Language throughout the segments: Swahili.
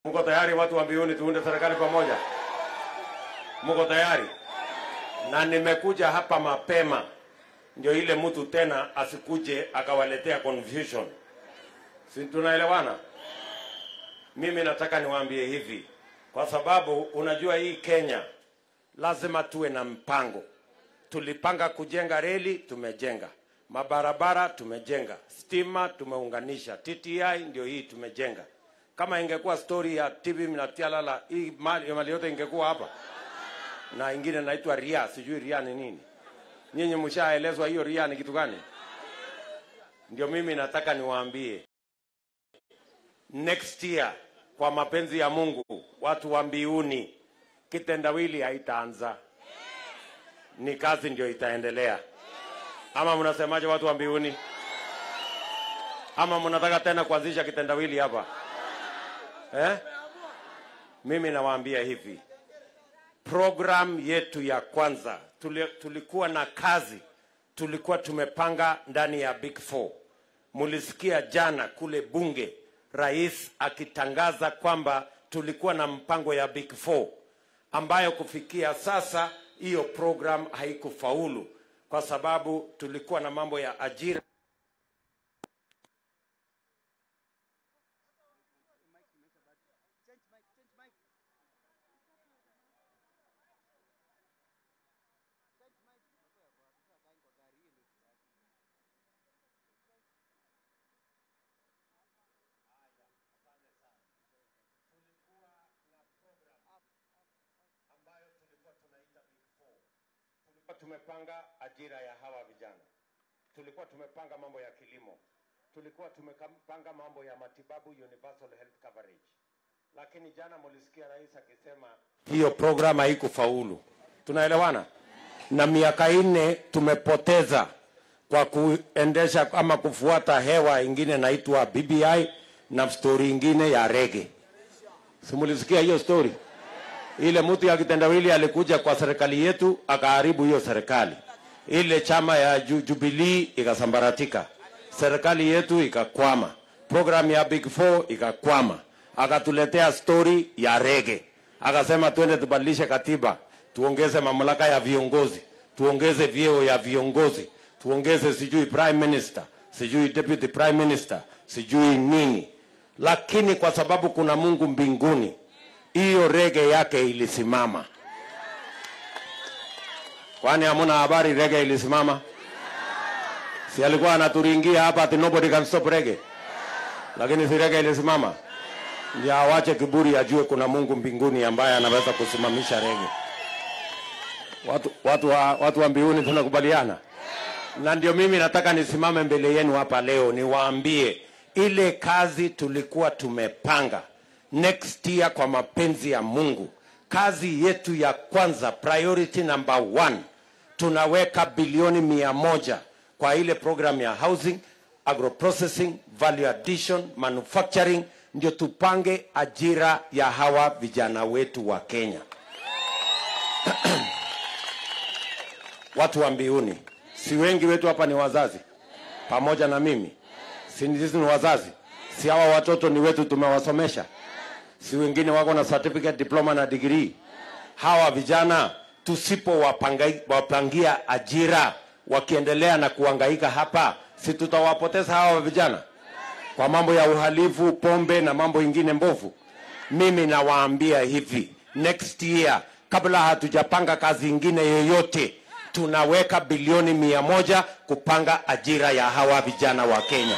Mko tayari watu wa mbiuni tuunde serikali pamoja? Mko tayari? Na nimekuja hapa mapema ndio ile mtu tena asikuje akawaletea confusion. Si tunaelewana? Mimi nataka niwaambie hivi, kwa sababu unajua hii Kenya lazima tuwe na mpango. Tulipanga kujenga reli, tumejenga mabarabara, tumejenga stima, tumeunganisha TTI, ndio hii tumejenga. Kama ingekuwa story ya TV mnatialala, hii mali, mali yote ingekuwa hapa, na ingine naitwa ria, sijui ria ni nini. Nyinyi mshaelezwa hiyo ria ni kitu gani? Ndio mimi nataka niwaambie next year, kwa mapenzi ya Mungu, watu wa mbiuni, kitendawili haitaanza, ni kazi ndio itaendelea. Ama mnasemaje, watu wa mbiuni? Ama mnataka tena kuanzisha kitendawili hapa eh? Mimi nawaambia hivi, program yetu ya kwanza tuli, tulikuwa na kazi tulikuwa tumepanga ndani ya Big Four. Mulisikia jana kule bunge rais akitangaza kwamba tulikuwa na mpango ya Big Four ambayo kufikia sasa hiyo program haikufaulu kwa sababu tulikuwa na mambo ya ajira tulikuwa tumepanga ajira ya hawa vijana, tulikuwa tumepanga mambo ya kilimo, tulikuwa tumepanga mambo ya matibabu, universal health coverage. Lakini jana mulisikia rais akisema hiyo program haikufaulu. Tunaelewana? Na miaka nne tumepoteza kwa kuendesha ama kufuata hewa ingine naitwa BBI na story ingine ya rege. Simulisikia hiyo story? ile mtu ya kitendawili alikuja kwa serikali yetu akaharibu hiyo serikali. Ile chama ya Ju- Jubilee ikasambaratika, serikali yetu ikakwama, program ya Big Four ikakwama. Akatuletea story ya rege, akasema twende tubadilishe katiba, tuongeze mamlaka ya viongozi, tuongeze vyeo ya viongozi, tuongeze sijui prime minister, sijui deputy prime minister, sijui nini. Lakini kwa sababu kuna Mungu mbinguni, hiyo rege yake ilisimama. Kwani hamuna habari rege ilisimama? Si alikuwa anaturingia hapa ati nobody can stop rege, lakini si rege ilisimama. Ndio awache kiburi, ajue kuna Mungu mbinguni ambaye anaweza kusimamisha rege. Watu, watu, wa, watu wa mbinguni tunakubaliana, na ndio mimi nataka nisimame mbele yenu hapa leo niwaambie ile kazi tulikuwa tumepanga next year kwa mapenzi ya Mungu. Kazi yetu ya kwanza, priority number one, tunaweka bilioni mia moja kwa ile program ya housing, agroprocessing, value addition, manufacturing, ndio tupange ajira ya hawa vijana wetu wa Kenya. Watu wa mbiuni, si wengi wetu hapa ni wazazi pamoja na mimi, si sisi ni wazazi? Si hawa watoto ni wetu, tumewasomesha si wengine wako na certificate diploma na degree. Hawa vijana tusipowapangia ajira wakiendelea na kuhangaika hapa, si tutawapoteza hawa vijana kwa mambo ya uhalifu, pombe na mambo ingine mbovu. Mimi nawaambia hivi, next year kabla hatujapanga kazi ingine yoyote, tunaweka bilioni mia moja kupanga ajira ya hawa vijana wa Kenya.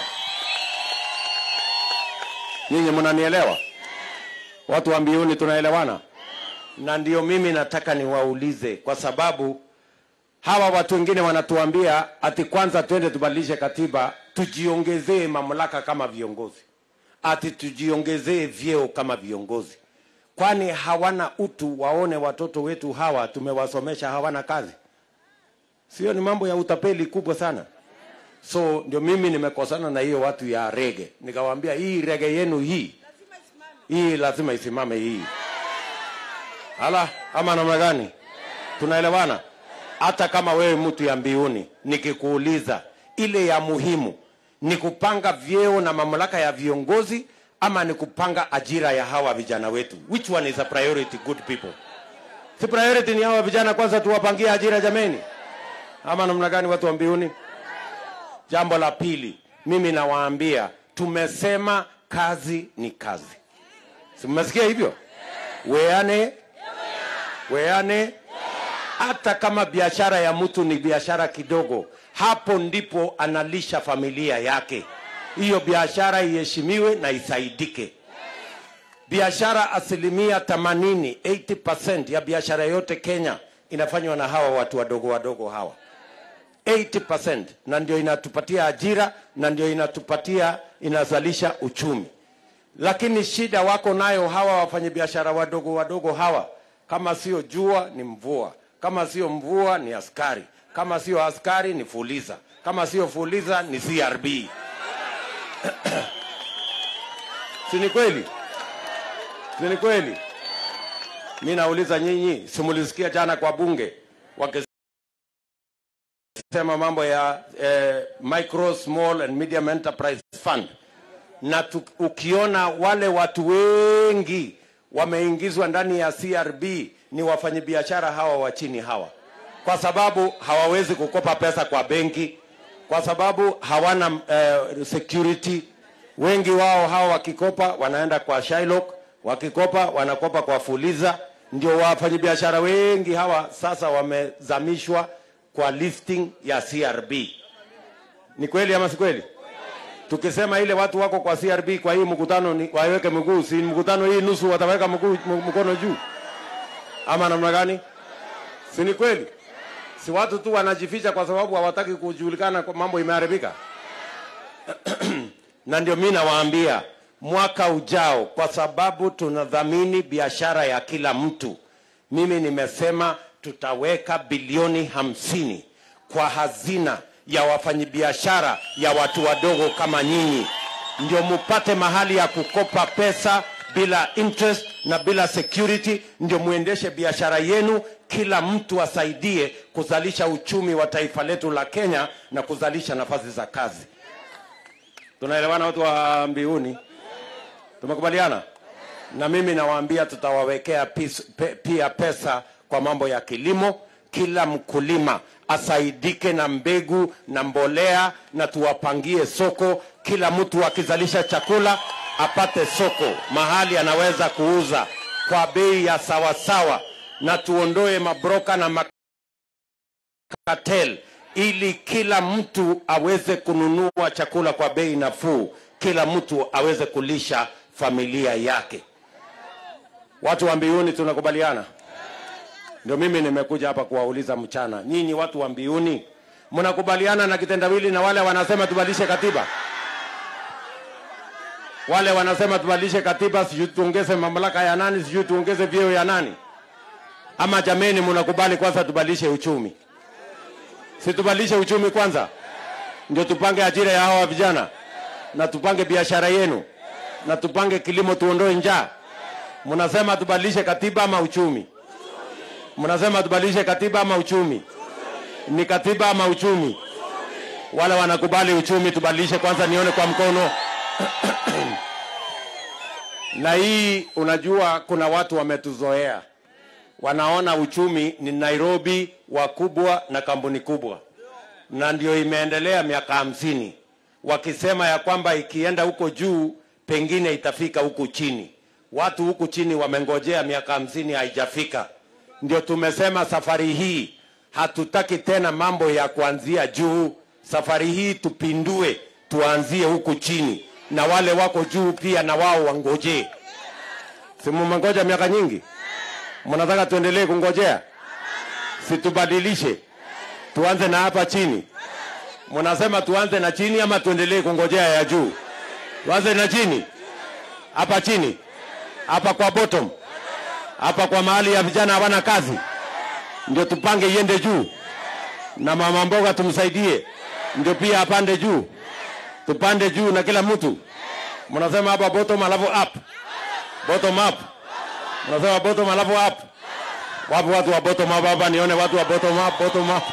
Nyinyi mnanielewa? Watu wa mbiuni tunaelewana? Na ndio mimi nataka niwaulize, kwa sababu hawa watu wengine wanatuambia ati kwanza twende tubadilishe katiba, tujiongezee mamlaka kama viongozi, ati tujiongezee vyeo kama viongozi. Kwani hawana utu? Waone watoto wetu hawa tumewasomesha, hawana kazi? Sio? Ni mambo ya utapeli kubwa sana. So ndio mimi nimekosana na hiyo watu ya rege, nikawaambia hii rege yenu hii hii lazima isimame hii. Hala, ama namna gani? Tunaelewana? Hata kama wewe mtu ya mbiuni, nikikuuliza ile ya muhimu ni kupanga vyeo na mamlaka ya viongozi ama ni kupanga ajira ya hawa vijana wetu? Which one is a priority, good people? Si priority ni hawa vijana kwanza, tuwapangie ajira jameni, ama namna gani, watu wa mbiuni? Jambo la pili, mimi nawaambia, tumesema kazi ni kazi. Si mmesikia hivyo? Weane weane, hata kama biashara ya mtu ni biashara kidogo, hapo ndipo analisha familia yake. Hiyo biashara iheshimiwe na isaidike. Biashara asilimia 80, 80% ya biashara yote Kenya inafanywa na hawa watu wadogo wadogo hawa 80%, na ndio inatupatia ajira na ndio inatupatia inazalisha uchumi. Lakini shida wako nayo hawa wafanyabiashara wadogo wadogo hawa, kama sio jua ni mvua, kama sio mvua ni askari, kama sio askari ni fuliza, kama sio fuliza ni CRB. si ni kweli? Si ni kweli? Mi nauliza nyinyi, simulisikia jana kwa bunge wakisema mambo ya eh, micro small and medium enterprise fund na tu, ukiona wale watu wengi wameingizwa ndani ya CRB ni wafanyabiashara hawa wa chini hawa, kwa sababu hawawezi kukopa pesa kwa benki, kwa sababu hawana uh, security. Wengi wao hawa wakikopa wanaenda kwa Shylock, wakikopa wanakopa kwa Fuliza. Ndio wafanyabiashara wengi hawa sasa wamezamishwa kwa listing ya CRB. Ni kweli ama si kweli? tukisema ile watu wako kwa CRB kwa hii mkutano ni waweke mguu, si mkutano hii nusu wataweka mguu mkono juu, ama namna gani? Si ni kweli? Si watu tu wanajificha kwa sababu hawataki kujulikana kwa mambo imeharibika. na ndio mimi nawaambia mwaka ujao, kwa sababu tunadhamini biashara ya kila mtu, mimi nimesema tutaweka bilioni hamsini kwa hazina ya wafanyabiashara ya watu wadogo kama nyinyi, ndio mupate mahali ya kukopa pesa bila interest na bila security, ndio muendeshe biashara yenu. Kila mtu asaidie kuzalisha uchumi wa taifa letu la Kenya na kuzalisha nafasi za kazi. Tunaelewana watu wa mbiuni? Tumekubaliana? Na mimi nawaambia tutawawekea pis, pe, pia pesa kwa mambo ya kilimo. Kila mkulima asaidike na mbegu na mbolea, na tuwapangie soko. Kila mtu akizalisha chakula apate soko mahali anaweza kuuza kwa bei ya sawasawa, na tuondoe mabroka na makatel, ili kila mtu aweze kununua chakula kwa bei nafuu, kila mtu aweze kulisha familia yake. Watu wa Mbuyuni tunakubaliana? Ndio mimi nimekuja hapa kuwauliza mchana, nyinyi watu wa Mbuyuni, mnakubaliana na kitendawili na wale wanasema tubadilishe katiba? Wale wanasema tubadilishe katiba, sijui tuongeze mamlaka ya nani, sijui tuongeze vyeo ya nani? Ama jameni, mnakubali kwanza tubadilishe uchumi? Si tubadilishe uchumi kwanza, ndio tupange ajira ya hawa vijana, na tupange biashara yenu, na tupange kilimo, tuondoe njaa. Mnasema tubadilishe katiba ama uchumi? Mnasema tubadilishe katiba ama uchumi? Ni katiba ama uchumi? Wale wanakubali uchumi, tubadilishe kwanza, nione kwa mkono. na hii unajua, kuna watu wametuzoea, wanaona uchumi ni Nairobi, wakubwa na kampuni kubwa, na ndio imeendelea miaka hamsini, wakisema ya kwamba ikienda huko juu pengine itafika huku chini. Watu huku chini wamengojea miaka hamsini, haijafika. Ndio tumesema safari hii hatutaki tena mambo ya kuanzia juu. Safari hii tupindue, tuanzie huku chini, na wale wako juu pia na wao wangojee. Si mmengoja miaka nyingi? Mnataka tuendelee kungojea? Si tubadilishe, tuanze na hapa chini. Mnasema tuanze na chini ama tuendelee kungojea ya juu? Tuanze na chini, hapa chini, hapa kwa bottom hapa kwa mahali ya vijana hawana kazi, ndio tupange iende juu, na mama mboga tumsaidie, ndio pia apande juu, tupande juu na kila mtu. Mnasema hapa bottom alafu up, bottom up, mnasema bottom alafu up. Wapi watu wa bottom up hapa? Nione watu wa bottom up, bottom up.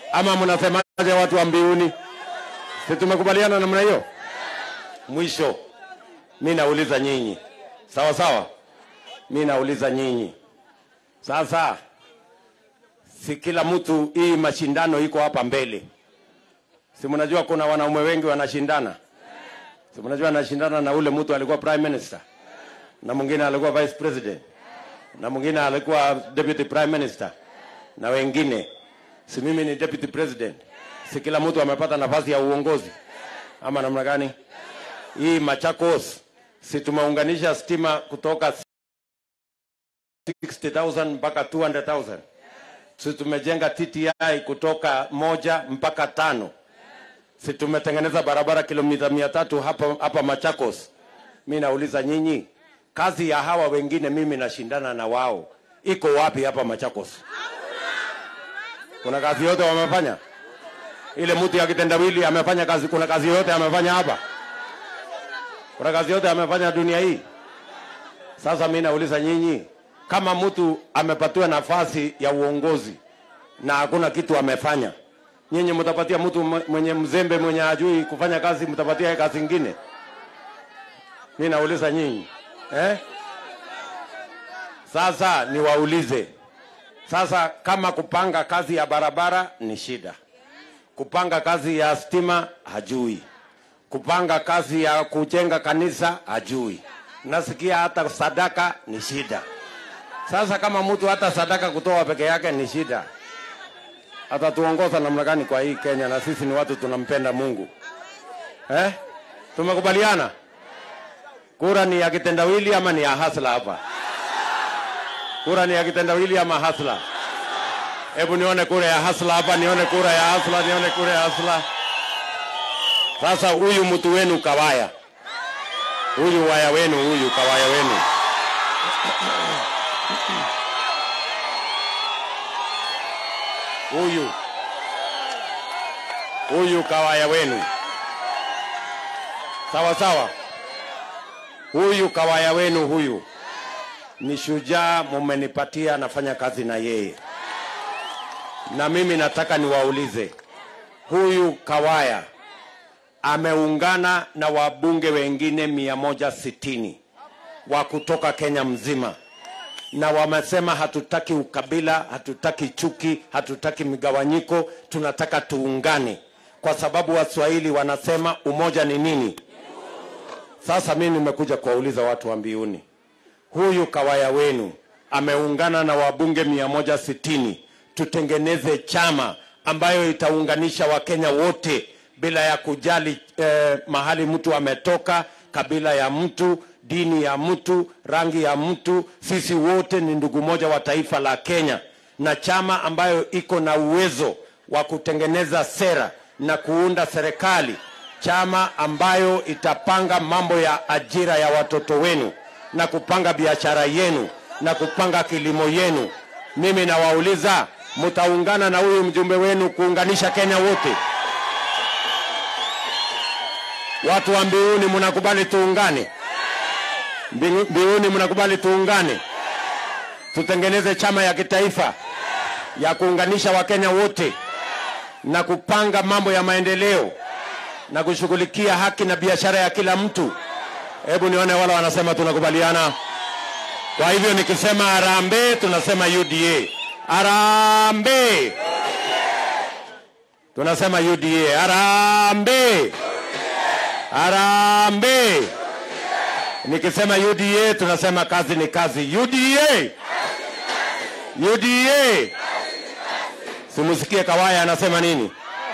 ama mnasemaje watu wa mbiuni? Si tumekubaliana namna hiyo? Mwisho mi nauliza nyinyi, sawa sawa, mi nauliza nyinyi sasa, si kila mtu, hii mashindano iko hapa mbele, si mnajua kuna wanaume wengi wanashindana, si mnajua anashindana na ule mtu alikuwa prime minister na mwingine alikuwa vice president na mwingine alikuwa deputy prime minister na wengine, si mimi ni deputy president, si kila mtu amepata nafasi ya uongozi ama namna gani? Hii Machakos, si tumeunganisha stima kutoka 60,000 mpaka 200,000 si tumejenga TTI kutoka moja mpaka tano si tumetengeneza barabara kilomita mia tatu hapa, hapa Machakos. Mi nauliza nyinyi, kazi ya hawa wengine mimi nashindana na wao iko wapi hapa Machakos? Kuna kazi yote wamefanya? Ile mtu ya kitendawili amefanya kazi? Kuna kazi yote amefanya hapa? Kuna kazi yote amefanya dunia hii? Sasa mi nauliza nyinyi, kama mtu amepatiwa nafasi ya uongozi na hakuna kitu amefanya, nyinyi mtapatia mtu mwenye mzembe mwenye ajui kufanya kazi, mtapatia kazi ingine? Mi nauliza nyinyi eh? Sasa niwaulize sasa, kama kupanga kazi ya barabara ni shida, kupanga kazi ya stima hajui, kupanga kazi ya kujenga kanisa hajui, nasikia hata sadaka ni shida. Sasa kama mtu hata sadaka kutoa peke yake ni shida, atatuongoza namna gani kwa hii Kenya? Na sisi ni watu tunampenda Mungu eh? Tumekubaliana kura ni ya kitendawili ama ni ya hasla hapa? Kura ni ya kitendawili ama hasla? Hebu nione kura ya hasla hapa, nione kura ya hasla, nione kura ya hasla. Sasa huyu mtu wenu Kawaya, huyu waya wenu, huyu Kawaya wenu huyu huyu Kawaya wenu, sawa sawa. Huyu Kawaya wenu huyu ni shujaa, mumenipatia nafanya kazi na yeye, na mimi nataka niwaulize, huyu Kawaya ameungana na wabunge wengine mia moja sitini wa kutoka Kenya mzima, na wamesema hatutaki ukabila, hatutaki chuki, hatutaki migawanyiko, tunataka tuungane, kwa sababu Waswahili wanasema umoja ni nini? Sasa mimi nimekuja kuwauliza watu wa Mbiuni, huyu Kawaya wenu ameungana na wabunge mia moja sitini tutengeneze chama ambayo itaunganisha Wakenya wote bila ya kujali eh, mahali mtu ametoka, kabila ya mtu, dini ya mtu, rangi ya mtu. Sisi wote ni ndugu moja wa taifa la Kenya, na chama ambayo iko na uwezo wa kutengeneza sera na kuunda serikali, chama ambayo itapanga mambo ya ajira ya watoto wenu na kupanga biashara yenu na kupanga kilimo yenu. Mimi nawauliza, mtaungana na huyu mjumbe wenu kuunganisha Kenya wote? Watu wa Mbiuni, mnakubali tuungane? Mbi- Mbiuni, mnakubali tuungane, tutengeneze chama ya kitaifa ya kuunganisha Wakenya wote na kupanga mambo ya maendeleo na kushughulikia haki na biashara ya kila mtu. Hebu nione wale wanasema tunakubaliana. Kwa hivyo nikisema harambee, tunasema UDA. Harambee, tunasema UDA. Harambee, harambee. Nikisema UDA, tunasema kazi ni kazi. UDA, UDA. Simusikie Kawaya anasema nini?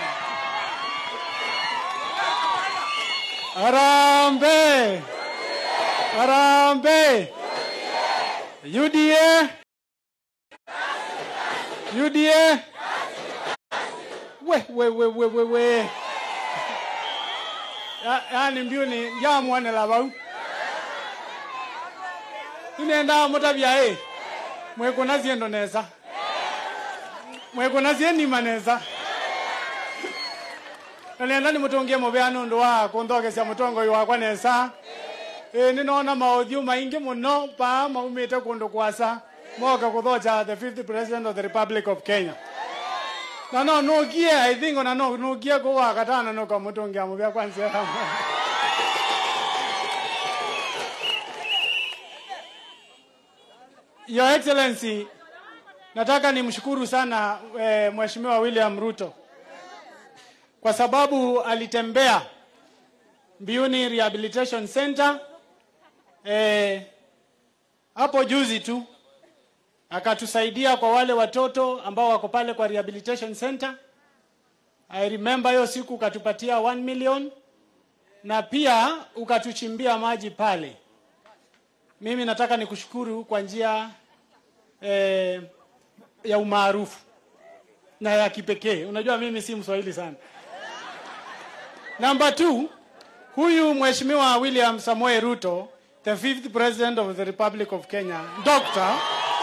Harambe! Harambe! UDA! UDA! We, we, we, we, we, we. Ya- yaani mbiuni njamwanela vau inendaa mutabya ĩ mwikuna syendo nesa mwikuna syenima nesa nalenda nimutungie muvea nundu wa kunthokesya mutongoi wakwa nesa ĩ ninona maũthiũ maingi muno paa maumĩte kũndũ kwasa moka kuthocha the fifth president of the republic of kenya na no nugie i think ona no nugie ko wakatana no kamutongia mubya kwanza Your Excellency, nataka nimshukuru sana e, Mheshimiwa William Ruto kwa sababu alitembea Mbuyuni Rehabilitation Center eh, hapo juzi tu akatusaidia kwa wale watoto ambao wako pale kwa rehabilitation center. I remember hiyo siku ukatupatia 1 million na pia ukatuchimbia maji pale. Mimi nataka nikushukuru kwa njia eh, ya umaarufu na ya kipekee. Unajua mimi si Mswahili sana. Number two, huyu Mheshimiwa William Samoei Ruto, the fifth president of the Republic of Kenya, doctor,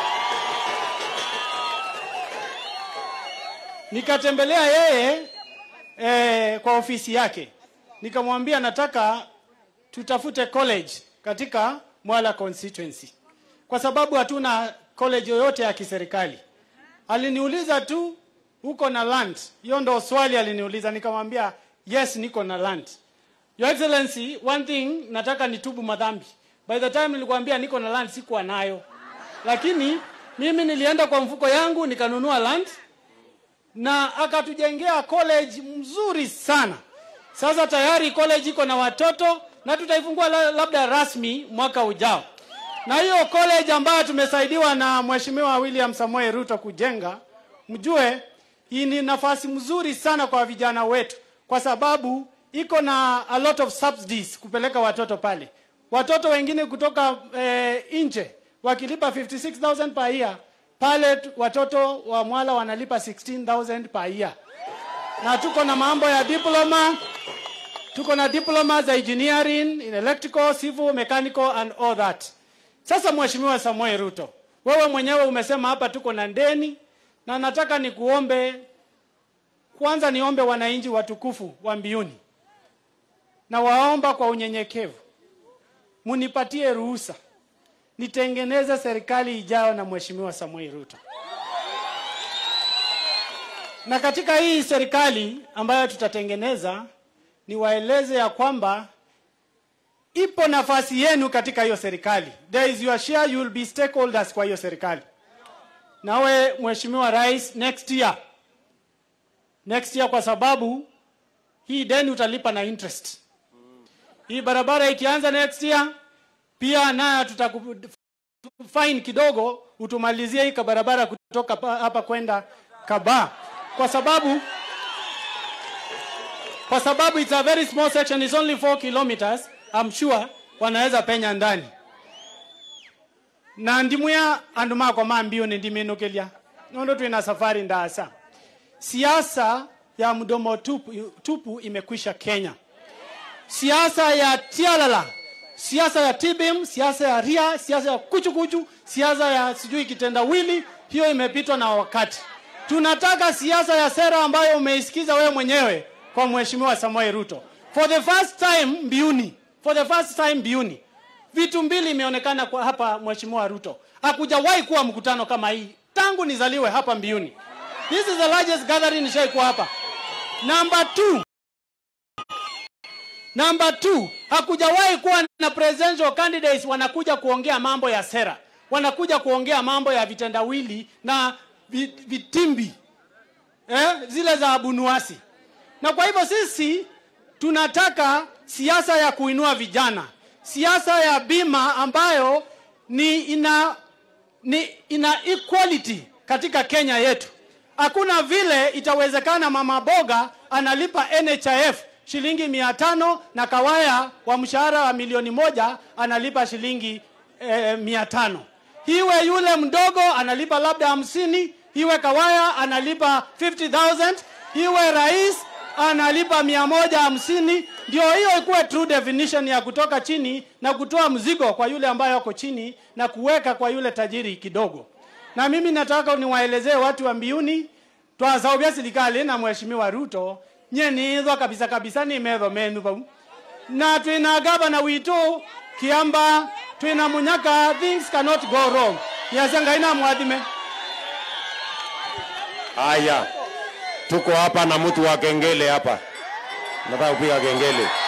nikatembelea yeye eh, kwa ofisi yake, nikamwambia nataka tutafute college katika Mwala constituency kwa sababu hatuna college yoyote ya kiserikali. Aliniuliza tu uko na land? Hiyo ndo swali aliniuliza, nikamwambia yes, niko na land. Your Excellency, one thing nataka nitubu madhambi. By the time nilikwambia niko na land sikuwa nayo, lakini mimi nilienda kwa mfuko yangu nikanunua land na akatujengea college mzuri sana. Sasa tayari college iko na watoto na tutaifungua la- labda rasmi mwaka ujao. Na hiyo college ambayo tumesaidiwa na Mheshimiwa William Samoei Ruto kujenga, mjue hii ni nafasi mzuri sana kwa vijana wetu, kwa sababu iko na a lot of subsidies kupeleka watoto pale. Watoto wengine kutoka eh, nje wakilipa 56000 per year, pale tu- watoto wa Mwala wanalipa 16000 per year, na tuko na mambo ya diploma tuko na diploma za engineering in electrical, civil, mechanical and all that. Sasa Mheshimiwa Samoei Ruto, wewe mwenyewe umesema hapa tuko na ndeni, na nataka nikuombe kwanza, niombe wananchi watukufu wa Mbuyuni, na waomba kwa unyenyekevu, munipatie ruhusa nitengeneze serikali ijayo na Mheshimiwa Samoei Ruto. Na katika hii serikali ambayo tutatengeneza, niwaeleze ya kwamba ipo nafasi yenu katika hiyo serikali. There is your share, you will be stakeholders kwa hiyo serikali. Nawe Mheshimiwa Rais, next year, next year, kwa sababu hii deni utalipa na interest. Hii barabara ikianza next year, pia nayo tutaku fine kidogo, utumalizie hii barabara kutoka pa- hapa kwenda Kabaa, kwa sababu kwa sababu it's a very small section, it's only 4 kilometers, I'm sure wanaweza penya ndani na ndimuya andu makwa ma Mbuyuni ndiminukilia nondo twina safari ndasa siasa ya mdomo tupu, tupu imekwisha Kenya siasa ya tialala siasa ya tibim siasa ya ria siasa ya kuchukuchu siasa ya sijui kitendawili hiyo imepitwa na wakati tunataka siasa ya sera ambayo umeisikiza wewe mwenyewe kwa mheshimiwa Samoei Ruto for the first time Mbuyuni for the first time Mbuyuni vitu mbili imeonekana kwa hapa mheshimiwa Ruto hakujawahi kuwa mkutano kama hii tangu nizaliwe hapa Mbuyuni this is the largest gathering nishaikuwa hapa number two Number two, hakujawahi kuwa na presidential candidates wanakuja kuongea mambo ya sera, wanakuja kuongea mambo ya vitendawili na vi- vitimbi eh, zile za abunuasi. Na kwa hivyo sisi tunataka siasa ya kuinua vijana, siasa ya bima ambayo ni ina, ni ina equality katika Kenya yetu. Hakuna vile itawezekana mama boga analipa NHIF shilingi mia tano na kawaya wa mshahara wa milioni moja analipa shilingi eh, mia tano. Hiwe yule mdogo analipa labda hamsini, hiwe kawaya analipa 50,000, hiwe rais analipa mia moja hamsini. Ndio hiyo ikuwe true definition ya kutoka chini na kutoa mzigo kwa yule ambaye ako chini na kuweka kwa yule tajiri kidogo. Na mimi nataka niwaelezee watu wa Mbuyuni twasaubya serikali na mheshimiwa Ruto nyenithwa kabisa kabisa ni metho menu vau na twina gavana witu kiamba twina munyaka things cannot go wrong niacia ngai na mwathime Haya, tuko hapa na mtu wa kengele hapa, nataka kupiga kengele.